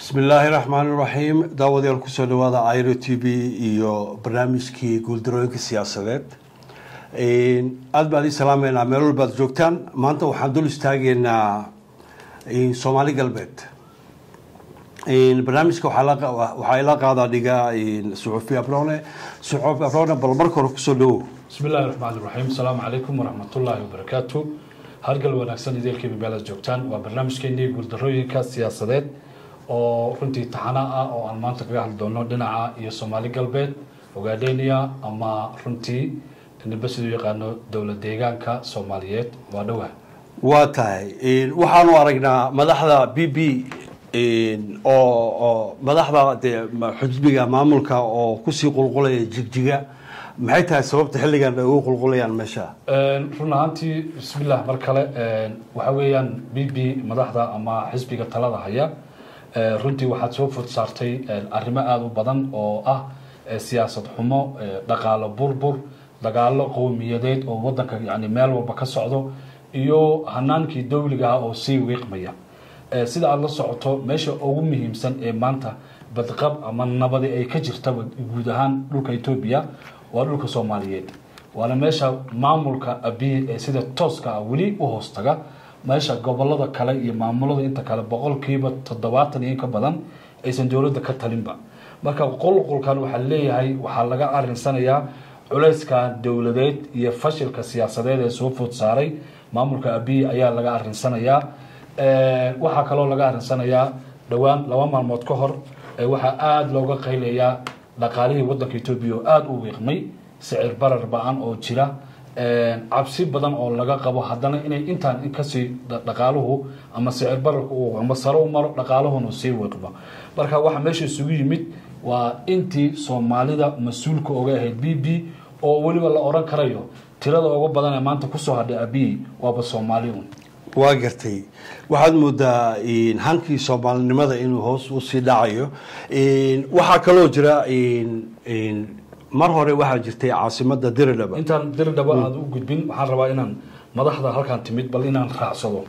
bismi illaahi raxmaan iraxiim daawadayaal kusoo dhawaada iro t v iyo barnaamijkii guuldarooyinka siyaasadeed aada baan ii salaameynaa meel walbaad joogtaan maanta waxaan dul istaageynaa soomaali galbeed barnaamijka waxaa ila qaadaa dhiga suxufi abrone suxufi abrone bal marka hore kusoo dhawow bismi illahi raxmaan iraxiim asalaamu calaykum waraxmatullaahi wabarakaatu hargal wanaagsan ideelkiiba meelaad joogtaan waa barnaamijkeenii guuldarooyinka siyaasadeed oo runtii taxana ah oo aan maanta kaga hadli doono dhinaca iyo soomaali galbeed ogaadhenia ama runtii niba siduu yaqaano dowlad deegaanka soomaaliyeed waa dhowah waa tahay waxaanu aragnaa madaxda b b oo oo madaxda dee xisbiga maamulka oo kusii qulqulaya jigjiga maxay tahay sababta xilligan ay ugu qulqulayaan meesha run ahaantii bismillah mar kale waxa weeyaan b b madaxda ama xisbiga talada haya runtii waxaad soo fod saartay arrimo aada u badan oo ah siyaasad xumo dhaqaalo burbur dagaalo qowmiyadeed oo wadanka yani meel walba ka socdo iyo hanaankii dowliga ah oo sii wiiqmaya sida aada la socoto meesha ugu muhiimsan ee maanta badqab ama nabadi ay ka jirtaba guud ahaan dhulka etoobiya waa dhulka soomaaliyeed waana meesha maamulka abiy ee sida tooska ah weli u hoostaga meesha gobolada kale iyo maamulada inta kale boqolkiiba toddobaatan iyo in ka badan aysan dowladda ka talinba marka qulqulkan waxaa leeyahay waxaa laga arinsanayaa culayska dowladeed iyo fashilka siyaasadeed ee soo food saaray maamulka abiy ayaa laga arinsanayaa waxaa kaloo laga arinsanayaa dhowaan laba maalmood ka hor waxaa aada looga qaylayaa dhaqaalihii wadanka etoobiya oo aada u wiiqmay sicir barar ba-an oo jira cabsi badan oo laga qabo haddana inay intaan kasii dhaqaaluhu ama sicir bararku ama sare u maro dhaqaaluhuna sii wiiqmo marka waxaa meesha isugu yimid waa intii soomaalida mas-uulka oga ahayd b b oo weliba la oran karayo tirada uga badan ee maanta kusoo hadhay abiy waaba soomaali un waa gartay waxaad moodaa hankii soomaalinimada inuu hoos usii dhacayo waxaa kaloo jira mar hore waxaa jirtay caasimada diridhaba intaan diridhaba aada u gudbin waxaan rabaa inaan madaxda halkaan timid bal inaan raacsado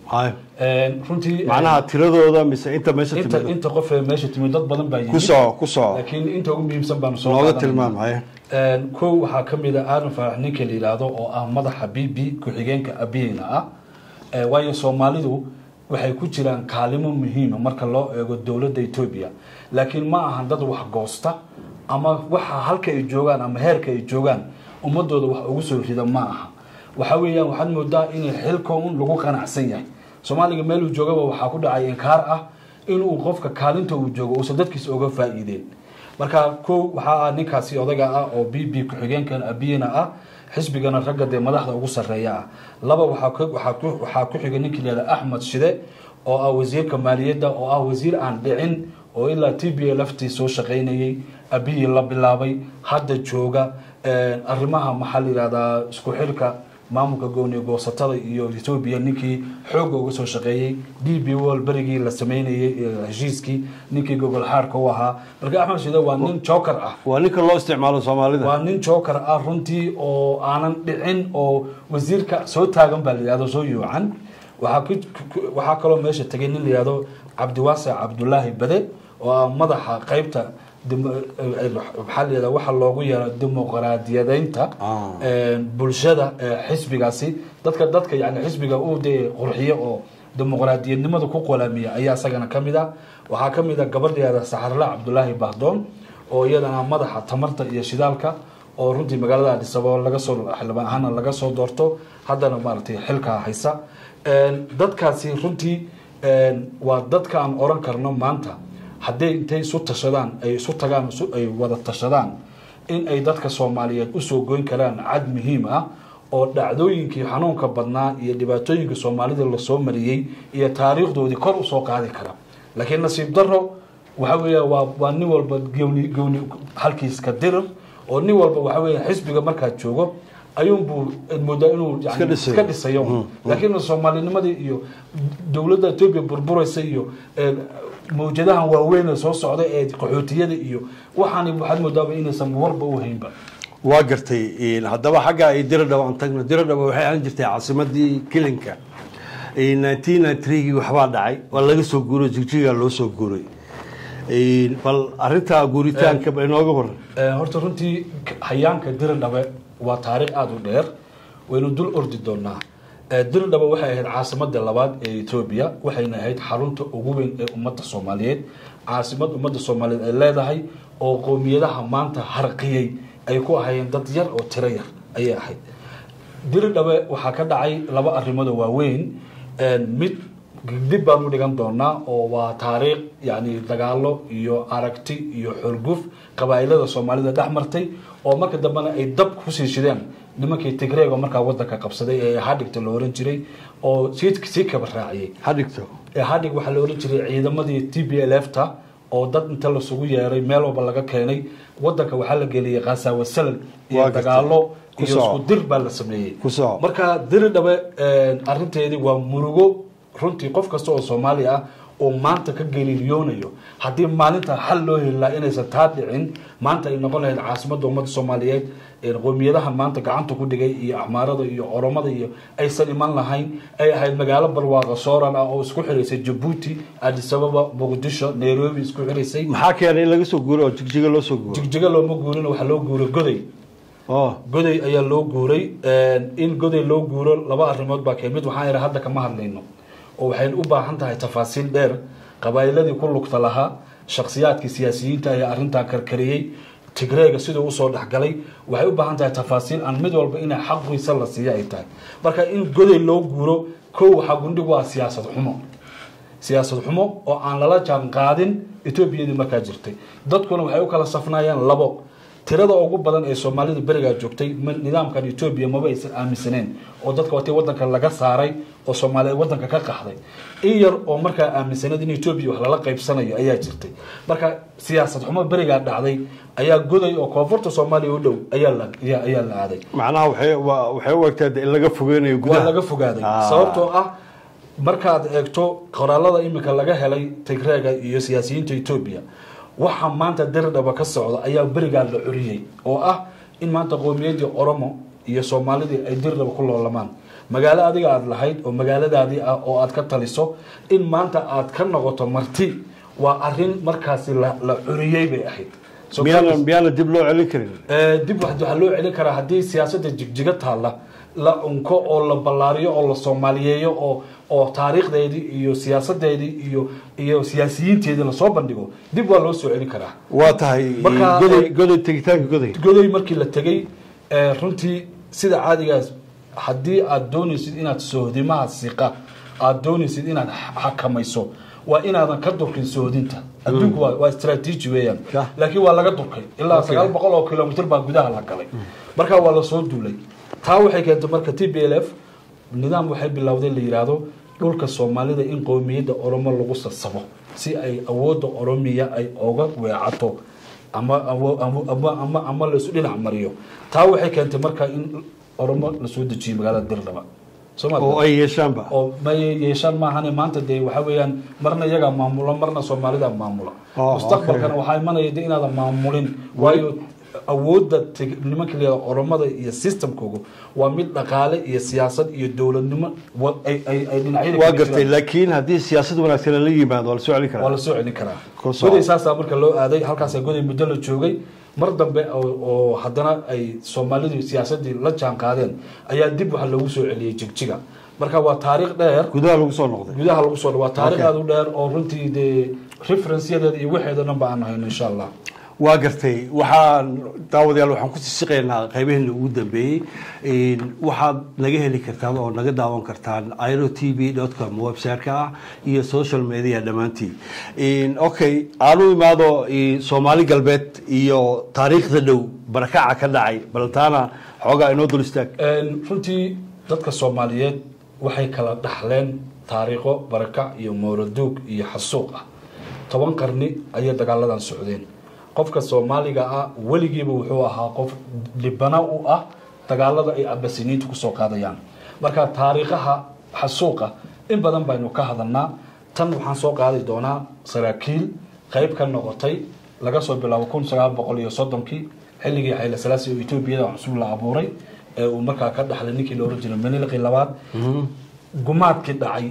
runtii macnaha tiradooda mise inta meesha inta timid inta qof ee meesha timid dad badan baa yimid kusoo kusoo laakiin inta ugu muhiimsan baanu soo nooga qaadanayna. tilmaam haye kow waxaa ka mid a aadan faarax ninka la yidhaahdo oo ah madaxa b b ku-xigeenka abiyeyna ah Eh, waayo soomaalidu waxay ku jiraan kaalimo muhiima marka loo eego dowladda etoobiya laakiin ma ahan dad wax goosta ama waxa halka ay joogaan ama heerka ay joogaan ummadooda wax ugu soo rida ma aha waxa weeyaan waxaad moodaa inay xilka un lagu qanacsan yahay soomaaliga meeluu joogaba waxaa ku dhacay inkaar ah inuu qofka kaalinta uu joogo uusan dadkiisa oga faa'iideen marka kow waxaa ah ninkaasi odaga ah oo b b ku-xigeenkan abiyena ah xisbigana ragga dee madaxda ugu sarreeya ah laba waxaa ku- waxaa ku- waxaa ku xigay ninkii layihahda axmed shide oo ah wasiirka maaliyadda oo ah wasiir aan dhicin oo ilaa t b a laftii soo shaqaynayey abiyi la bilaabay hadda jooga arrimaha maxaa la yihahdaa isku xilka maamulka gooni goosatada iyo etoobiya ninkii xoogga uga soo shaqeeyey d b wol berigii la sameynayey eh, heshiiskii ninkii gogol xaarka u ahaa marka axmed shide waa nin joker ah waa ninka loo isticmaalo soomaalida waa nin joker ah runtii oo aanan dhicin oo wasiirka soo taagan baa la yihahdo soo yuucan waxaa ku ku- waxaa kaloo meesha tegay nin la yihahdo cabdiwaasic cabdulaahi bade oo ah madaxa qeybta demo- eh, eh, maxaa la yihahda waxa loogu yeero dimuqraadiyadeynta Ah. eh, bulshada eh, xisbigaasi dadka dadka yani xisbiga uu dee qurxiyo oo dimuqraadiyadnimada ku qolaamiya ayaa isagana ka mid ah waxaa ka mid ah gabadh la yihahda saxarla cabdulaahi bahdoon oo iyadana madaxa tamarta iyo shidaalka oo runtii magaalada Addis Ababa laga soo xildhibaan ahaana laga soo doorto haddana maaragtay xilkaa haysa Een, dadkaasi runtii een, waa dadka aan oran karno maanta hadday intay isu tashadaan ay isu tagaan isu- ay wada tashadaan in ay dadka soomaaliyeed usoo goyn karaan cad muhiim ah oo dhacdooyinkii xanuunka badnaa iyo dhibaatooyinka soomaalida lasoo mariyey iyo taariikhdoodii kor usoo qaadi kara laakiin nasiib daro waxa weeya waa waa nin walba gowni gowni halkiiska dirir oo nin walba waxa weeya xisbiga markaad joogo ayuunbuu moodaa inuu yani Iska dhisayo. iska dhisayo laakiin soomaalinimadii iyo dowladda etoobiya burburaysa iyo ee, mawjadahan waaweyn ee soo socda ee qaxootiyada iyo waxaani waxaad moodaaba inaysan warba u haynba waa gartay haddaba xagga ay diradhaba aan tagno diradhaba waxay ahaan jirtay caasimadii kilinka nineteen ninety three-gii waxbaa dhacay waa laga soo guuray jigjiga loo soo guuray bal arinta guuritaanka ba inooga waran horta runtii hayaanka diridhabe waa taariikh aada u dheer waynu dul ordi doonaa diridhabe waxay ahayd caasimada labaad ee etoobiya waxayna ahayd xarunta ugu weyn ee ummadda soomaaliyeed caasimad ummadda soomaaliyeed ay leedahay oo qowmiyadaha maanta harqiyey ay ku ahayeen dad yar oo tiro yar ayay ahayd diridhabe waxaa ka dhacay laba arrimoodoo waaweyn mid dib baanu dhigan doonaa oo waa taariikh yani dagaalo iyo aragti iyo xorguf qabaa'ilada soomaalida dhex martay oo marka dambena ay dab kusii shideen nimankii tigreego markaa wadanka qabsaday ee hadhigta la oran jiray oo sii kaba raaciyey hadhigto hadhig waxaa la oran jiray ciidamadii t b l f ta oo dad inta lasugu yeeray meel walba laga keenay wadanka waxaa la geliyey khasaawa salal iyo Waa gartay. dagaalo iyo Ku soco. isku dir baa la sameeyey Ku soco. marka diridhabe arinteedii waa murugo runtii qof kasta oo soomaali ah oo maanta ka geliiliyoonayo haddii maalinta xal loo heli lahaa inaysan taa dhicin maanta ay noqon lahayd caasimadda ummadda soomaaliyeed ee qowmiyadaha maanta gacanta ku dhigay iyo axmaarada iyo oromada iyo aysan iman lahayn ay ahayd magaalo barwaaqa sooran ah oo isku xiraysay jabuuti addis ababa muqdisho nairobi isku xiraysay maxaa keenay in laga soo guuro oo jigjiga loo soo guuro jigjiga looma guurin waxaa loo guuray goday oo goday ayaa loo guuray in goday loo guuro laba arrimood baa kee mid waxaan idhi hadda kama hadlayno oo waxaynu u baahan tahay tafaasiil dheer qabaa'iladii ku lugta lahaa shakhsiyaadkii siyaasiyiinta ayaa arrintan karkariyey tigreega siduu usoo dhexgalay waxay u baahan tahay tafaasiil aan mid walba inay xaqiisa la siiyo ay tahay marka in goday loo guuro kow waxaa gundhigu waa siyaasad xumo siyaasad xumo oo aan lala jaan qaadin etoobiyadii markaa jirtay dadkuna waxay u kala safnaayeen labo tirada ugu badan ee soomaalida berigaa joogtay ma- nidaamkan etoobiya maba aysan aaminsaneen oo dadka watii wadanka laga saaray oo soomaaliyeed wadanka ka qaxday in yar oo markaa aaminsaneed in etoobiya wax lala qaybsanayo ayaa jirtay marka siyaasad xumo berigaa dhacday ayaa goday oo koonfurta soomaaliya u dhow ayaa la ayaa ayaa la aaday macnaha waxay waa- waxay u egtaa in laga fogeynayo waa gudaha laga fogaaday Ah. sababtoo ah markaad eegto qoraalada imika laga helay tigreega iyo siyaasiyiinta etoobiya waxa maanta diridhaba ka socda ayaa berigaa la curiyey oo ah in maanta qowmiyadii oromo iyo soomaalidii ay diridhaba ku loolamaan magaalo adiga aada lahayd oo magaaladaadii ah oo aad ka taliso in maanta aad ka noqoto marti waa arin markaasi la la curiyey bay ahayd So, miyaana miyaana dib loo celin karin Ee, dib wax- waxaa loo celin karaa haddii siyaasadda jigjiga taalla la unko oo la ballaariyo oo la soomaaliyeeyo oo oo taariikhdeedii iyo siyaasadeedii iyo iyo siyaasiyiinteedii lasoo bandhigo dib waa loo soo celin karaa waa tahay Marka- goday goday tegitaanka goday godoy markii la tegey ee, runtii sida caadigaas haddii aad doonaysid inaad sohdimaha siqa aad doonaysid inaad x- xakamayso waa inaadan ka durkin sohdinta adduunku waa waa strategy weeyaan Ka. laakiin waa laga durkay ilaa Okay. sagaal boqol oo kilomitr baa gudaha la galay marka waa lasoo duulay taa waxay keentay marka t b l f nidaam waxay bilowday la yidhaahdo dhulka soomaalida in qowmiyadda oromo lagu sasabo si ay awoodda oromiya ay oga weecato ama awo- ama- ama ama ama laisu dhinac mariyo taa waxay keentay marka in oromo lasoo dejiyo magaalada dirdhaba soo ma oo ay yeeshaanba oo ma yeeshaan maahane maanta dee waxa weeyaan marna iyagaa maamula marna soomaalida maamula Oh, mustaqbalkana okay. waxaa imanaya de inaadan maamulin waayo awoodda teg- nimanka la yidhahdo oromada iyo systemkoogu waa mid dhaqaale iyo siyaasad iyo dowladnimo wa- ay ay- ay dhinacyada waa kala gartay jiraan. laakiin haddii siyaasad wanaagsan lala yimaado waa la soo celin waa karaa la soo celin karaa Ku soo. goday saasaa marka loo aaday halkaasaa goday muddo la joogay mar dambe oo oo haddana ay soomaalidu siyaasadii la jaan qaadeen ayaa dib waxa loogu soo celiyey jigjiga marka waa taariikh dheer gudaha lagu soo noqday gudaha lagu soo dhawaa taariikh Okay. aada u dheer oo runtii dee referenceyadeeda iyo waxeeda dhan ba aan hayno insha allah waa gartay waxaan daawadayaal waxaan ku siisiqaynaa qaybaheena ugu dambeeyey Een, waxaad naga heli kartaan oo naga daawan kartaan iro t v com website-ka ah iyo social media dhammaantii Een, okay aan u imaado een, soomaali galbeed iyo taariikhda dhow barakaca ka dhacay bal taana xoogaa inoo dul istaag Een, runtii dadka soomaaliyeed waxay kala dhaxleen taariikho barakac iyo mooroduug iyo xasuuq ah toban qarni ayay dagaaladan socdeen qofka soomaaliga ah weligiiba wuxuu ahaa qof dhibana u ah dagaalada ay abasiniintu kusoo qaadayaan marka taariikhaha xasuuqa in badan baynu ka hadalnaa tan waxaan soo qaadi doonaa saraakiil qayb ka noqotay laga soo bilaabo kun sagaal boqol iyo soddonkii xilligii xayla salaasi oo etoobiyada cusub la abuuray ee uu markaa ka dhaxlay ninkii la oran jiray menilqi labaad gumaadkii dhacay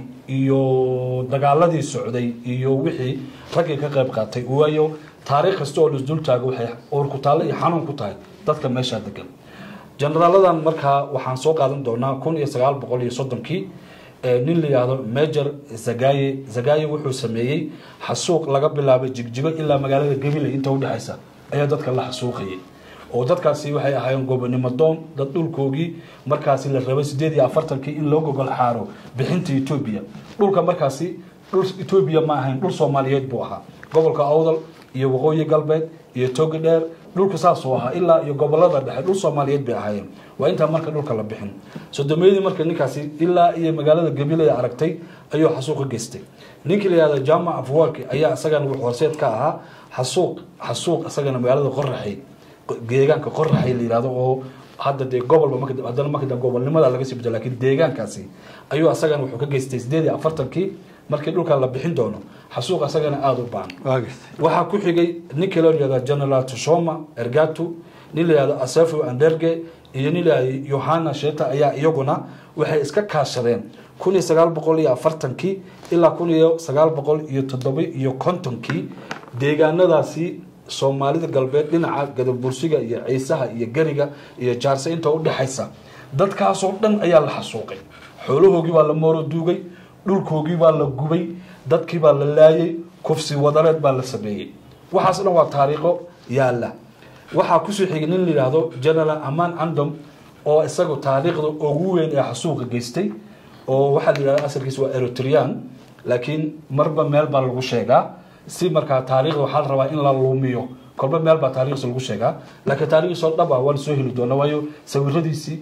iyo dagaaladii socday iyo wixii raggii ka qayb qaatay waayo taariikh kasta oo laisdul taago waxay uurkutaalle iyo xanuun ku tahay dadka meeshaa degan generaaladan markaa waxaan soo qaadan doonaa kun iyo sagaal boqol iyo soddonkii nin la yihahdo major zagaye zagaye wuxuu sameeyey xasuuq laga bilaabay jigjigo ilaa magaalada gabiley inta udhexaysa ayaa dadka la xasuuqayay oo dadkaasi waxay ahaayeen gobonimo doon dad dhulkoogii markaasi la rabay sideed iyo afartankii in loo gogol xaaro bixinta etoobiya dhulka markaasi dhul etoobiya ma ahayn dhul soomaaliyeed buu ahaa gobolka awdal iyo waqooyi galbeed iyo togi dheer dhulku saasuu ahaa ilaa iyo gobolada dhexe dhul soomaaliyeed bay ahaayeen waa intaa marka dhulka la bixin sodomeydii marka ninkaasi ilaa iyo magaalada gabiley aragtay ayuu xasuuqa geystay ninkii la yihahdo jamac afwarki ayaa isagana wuxuu horseed ka ahaa xasuuq xasuuq isagana magaalada qoraxay deegaanka qoraxay la yihahdo oo hadda dee gobolba marka haddana marka dambe gobolnimada laga sii bedelo laakiin deegaankaasi ayuu asagana wuxuu ka geystay sideed iyo afartankii markii dhulka la bixin doono xasuuq asagana aada u baan waxaa ku xigay ninka loo yihahda general tushoma ergatu nin la yihahdo asafo anderge iyo nin la yihahdo yohana sheta ayaa iyaguna waxay iska kaashadeen kun iyo sagaal boqol iyo afartankii ilaa kun iyo sagaal boqol iyo toddoba iyo kontonkii deegaanadaasi soomaalida galbeed dhinaca gadabursiga iyo ciisaha iyo geriga iyo jaarse inta udhexaysa dadkaasoo dhan ayaa la xasuuqay xoolahoogii baa la mooro duugay dhulkoogii baa la gubay dadkii baa la laayay kufsi wadareed baa la sameeyey waxaas dhan waa taariikho yaalla waxaa kusoo xigay nin la yidhaahdo general aman andom oo isagu taariikhda ugu weyn ee xasuuqa geystay oo waxaa la yidhahda asalkiisa waa eritrean laakiin marba meel baa lagu sheegaa si markaa taariikhda waxaa la rabaa in la luumiyo kolba meel baa taarikhdiisa lagu sheegaa laakiin taarikhdiisoo dhaba waa la soo heli doona waayo sawiradiisii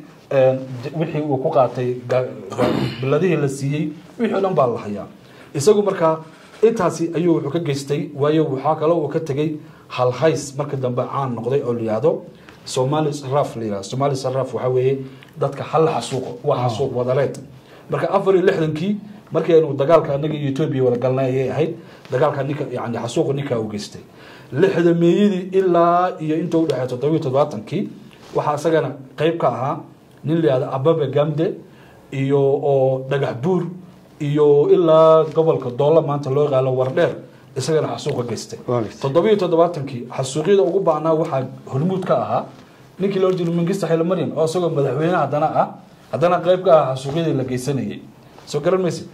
wixii uu ku qaatay biladihii la siiyey wixii o dhan baa la hayaa isagu markaa intaasi ayuu wuxuu ka geystay waayo waxaa kale uu ka tegey halhays marka dambe caan noqday oo la yihahdo somali saraf la yihahdo somali saraf waxaa weeye dadka hal xasuuqo waa xasuuq wadareed marka afar iyo lixdankii markii aynu dagaalka anaga iyo etoobiya wada galnay ayay ahayd dagaalka ninka yani xasuuqa ninkaa u geystay lixdameeyadii ilaa iyo inta udhexeey toddobiyo toddobaatankii waxaa isagana qeyb ka ahaa nin la yihahdo ababe gamde iyo oo dhagax buur iyo ilaa gobolka doolla maanta loo yaqaano wardheer isagana xasuuqa geystay toddobiyo toddobaatankii xasuuqyada ugu baanaa waxaa hormuud ka ahaa ninkii loo jiro mingista xile maryan oo isagoo madaxweyne haddana ah haddana qeyb ka ah xasuuqyadii la geysanayay soo garan maysid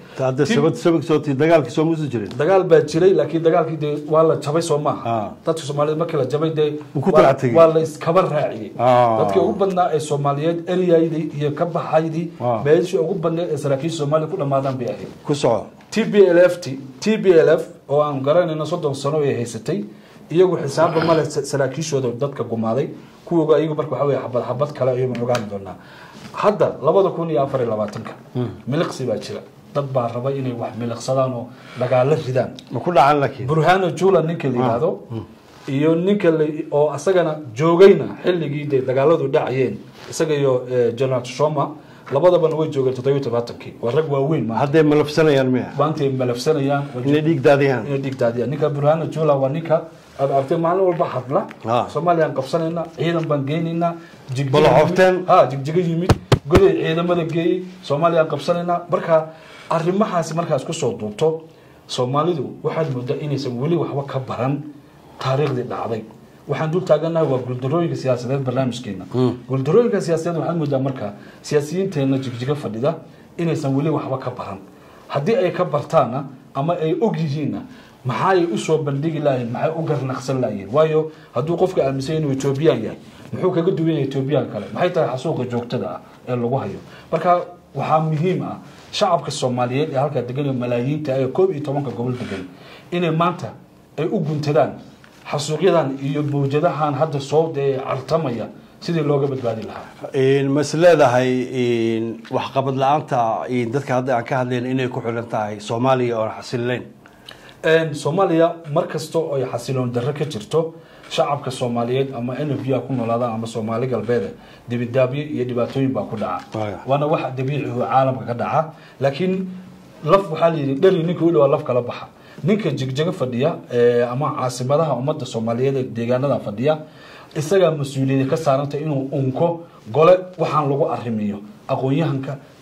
dagaalkii soo musi jirin dagaal baa jiray laakiin dagaalkii dee waa la jabay soo maaha dadka soomaaliyeed markii la jabay dee ku kala tegey. waa la iskaba raaciyey Ah. dadkii ugu badnaa ee soomaaliyeed eryaydii iyo ka baxaydii Ah. meeshii ugu badneed ee saraakiisha soomaaliya ku dhammaadaan bay ahayd ku soco t b l f t t b l f oo aan garanayno soddon sano ay haysatay iyagu xisaabba male sa- saraakiishooda dadka gumaaday kuwooga iyagu marka waxa weye xabad xabad kale ayaynu ogaani doonaa hadda labada kun iyo afar iyo labaatanka miliqsi baa jira dad baa raba inay wax miliqsadaan oo dagaalo ridaan ma ku dhacan laakiin burhano jula ninka la yihahdo iyo ninka la oo asagana joogayna xilligii dee dagaaladu dhacayeen isaga iyo eh, general shoma labadabana way joogeen toddobiyo todobaatankii waa rag waaweyn ma hadday malafsanayaan miya maantay malafsanayaan inay dhiig daadiyaan inay dhigdaadiyaan ninka burhano jula waa ninka aad aragtay maalin walba hadla Ah. soomaaliyaan qabsanaynaa ciidan baan geynaynaa jigjiga Balo yimid- xofteen. ha jigjiga yimid goday ciidamada geeyey soomaaliyaan qabsanaynaa marka arrimahaasi markaas kusoo duubto soomaalidu waxaad moodaa inaysan weli waxba ka baran taariikhdii dhacday waxaan dul taaganahay waa guuldarooyinka siyaasadeed barnaamijkeena guuldarooyinka siyaasadeed waxaad moodaa marka siyaasiyiinteena jigjiga fadhida inaysan weli waxba ka baran haddii ay ka bartaana ama ay og yihiinna maxaay usoo bandhigi lahayn maxay u garnaqsan lahayen waayo hadduu qofka aaminsan inuu etoobiyaan yahay muxuu kaga duwan yahay etoobiyaan kale maxay tahay xasuuqa joogtada ah ee lagu hayo marka waxaa muhiim ah shacabka soomaaliyeed ee halkaa degan ee malaayiinta ee koob iyo tobanka gobol degan inay maanta ay u guntadaan xasuuqyadan iyo mawjadahan hadda soo dee cartamaya sidii looga badbaadi lahaa mas leedahay waxqabad la-aanta dadka hadda aan ka hadlayn inay ku xiran tahay soomaaliya oon xasilayn soomaaliya mar kasta oo ay xasiloon darro ka jirto shacabka soomaaliyeed ama n f ku noolaadaan ama soomaali galbeed dibidaabyo iyo dhibaatooyin baa ku dhaca Waayo. waana wax dabiici oo caalamka ka dhaca laakiin laf waxaa layidhi dheri ninka u dhawaa laf kala baxa ninka jigjago fadhiya ee, ama caasimadaha ummadda soomaaliyeed ee deegaanada fadhiya isagaa mas-uuliyada ka saaranta inuu unko gole waxaan lagu arrimiyo aqoon-yahanka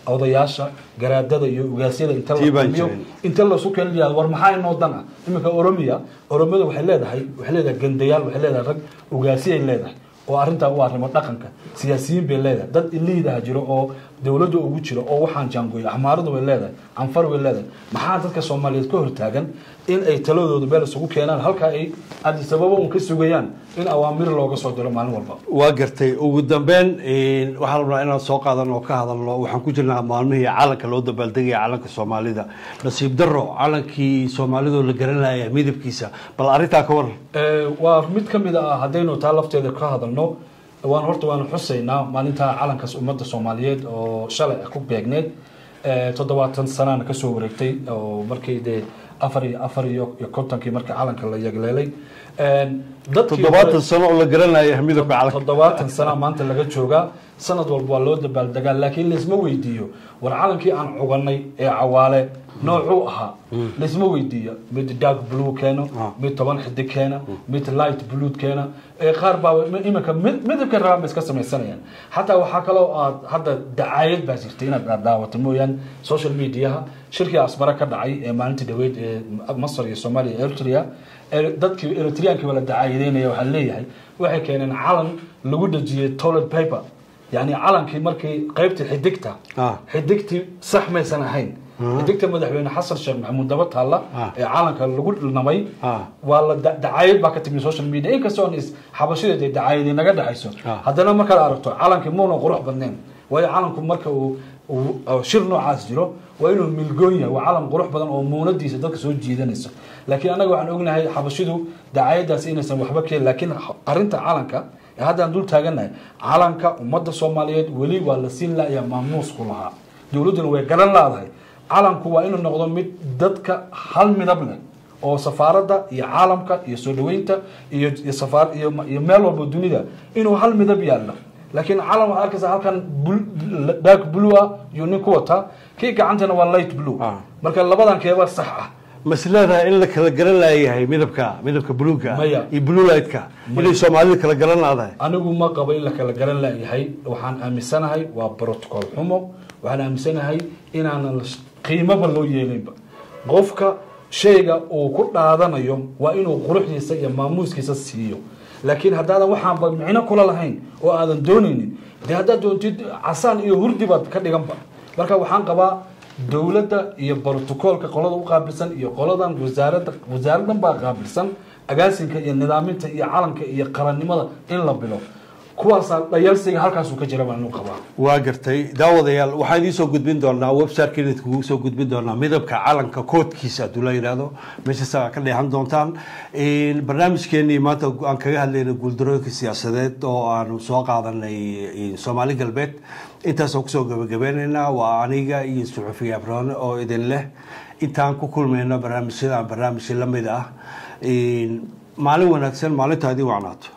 odayaasha garaadada iyo ugaasyada inta la Tii baan kulmiyo jirin. inta lasu kala yihahdo war maxaa inoo dan ah iminka oromiya oromiyada waxay leedahay waxay leedahay gandayaal waxay leedahay rag ugaasiyay leedahay oo arrintaa u arrimo dhaqanka siyaasiyiin bay leedahay dad iliidaha jiro oo dowladda ugu jiro oo waxaan jaangoyo axmaaradu way leedahay canfar way leedahay maxaa dadka soomaaliyeed ka hortaagan in ay taladooda meel isugu keenaan halkaa ay addis ababa un ka sugayaan in awaamir looga soo diro maalin walba waa gartay ugu dambeyn waxaan rabnaa inaan soo qaadan oo ka hadalno waxaan ku jirnaa maalmihii calanka loo dabaaldegaya calanka soomaalida nasiib daro calankii soomaalidoo la garanaya midabkiisa bal arrintaa ka waran Ee, waa mid ka mid ah haddaynu taa lafteeda ka hadalno waan horta waanu xusaynaa maalinta calankaas ummadda soomaaliyeed oo shalay ah ku beegneed Ee, toddobaatan sanana kasoo wareegtay oo markii dee afar iyo afar iyo iyo kontonkii markii calanka la yagleelay Een, dadkii toddobaatan hore- sano oo la garanaya midabka calanka toddobaatan sana maanta laga joogaa sanad walba waa loo dabaaldegaa laakiin laisma weydiiyo war calankii aan cuganay ee cawaale noocuu ahaa laisma weydiiyo mid dark blue keeno Ah. mid toban xidig keena mid light blue keena ee qaar baa iminka mid midabka rabaan bay iska samaysanayaan xataa waxaa kaloo aad hadda dacaayad baa jirta inaad aad daawato mooyaan social mediaha shirkii asmara ka dhacay ee maalintii dhaweyd ee masar iyo soomaaliya iyo eritrea ee dadkii eritreankii la dacaayadeynaya waxaa leeyahay waxay keeneen calan lagu dhejiyey toilet paper yani calankii markii qaybtii xidigta Ah. xidigtii sax maysan ahayn xidigta madaxweyne xasan sheekh maxamuud daba taalla Ah. ee calanka lagu namay Ah. waa la da- dacaayad baa ka timi social media inkastoo is xabashadeed ay dacaayadii naga dhexayso Ah. haddana markaad aragto calankii muuna qurux badnayn waayo calanku marka uu uu- uu shir noocaas jiro waa inuu milgoon yahay waa calan qurux badan oo muunadiisa dadka soo jiidanayso laakiin annaga waxaan ognahay xabashidu dacaayadaasi inaysan waxba keenin laakiin arinta calanka ee haddaan dul taaganahay calanka ummadda soomaaliyeed weli waa la siin laaya maamuusku lahaa dowladduna way garan laadahay calanku waa inuu noqdo mid dadka hal midab leh oo safaaradda iyo caalamka iyo soo dhaweynta iyo iyo safaar iyo iyo meel walba dunida inuu hal midab yaallo laakiin calan waxaa arkaysa halkan bul- dark blue ah iyo nin ku wataa kii gacantana waa light blue Ah. marka labadan keeba sax ah mas leedahay in la kala garan laayahay midabka midabka buluuga Maya. iyo blue lightka inay soomaalida kala garan laadahay anigu ma qabo in la kala garan layahay waxaan aaminsanahay waa protocol xumo waxaan aaminsanahay inaanan la- qiimoba loo yeelinba qofka shayga uu ku dhaadanayo waa inuu quruxdiisa iyo maamuuskiisa siiyo laakiin haddaadan waxaanba micno kula lahayn oo aadan doonaynin dee haddaad doontid casaan iyo hurdi baad ka dhiganba marka waxaan qabaa dowladda iyo brotocoolka qolada u qaabilsan iyo qoladan wasaaradda wasaaradan baa qaabilsan agaasinka iyo nidaaminta iyo calanka iyo qarannimada in la bilo kuwaasaa dhayalsiga halkaasuu ka jira baan u qabaa waa gartay daawadayaal waxaan idiin soo gudbin doonaa website kugu soo gudbin doonaa midabka calanka koodkiisa hadduu la yidhaahdo meeshaasa ka dheehan doontaan barnaamijkeenii maanta aan kaga hadlayna guuldarooyinka siyaasadeed oo aanu soo qaadanay soomaali galbeed intaasoo kusoo gabagabeynaynaa waa aniga iyo suxufiya abrone oo idin leh intaan ku kulmayno barnaamijyadan barnaamij lamid ah maalin wanaagsan maalintaadii wacnaato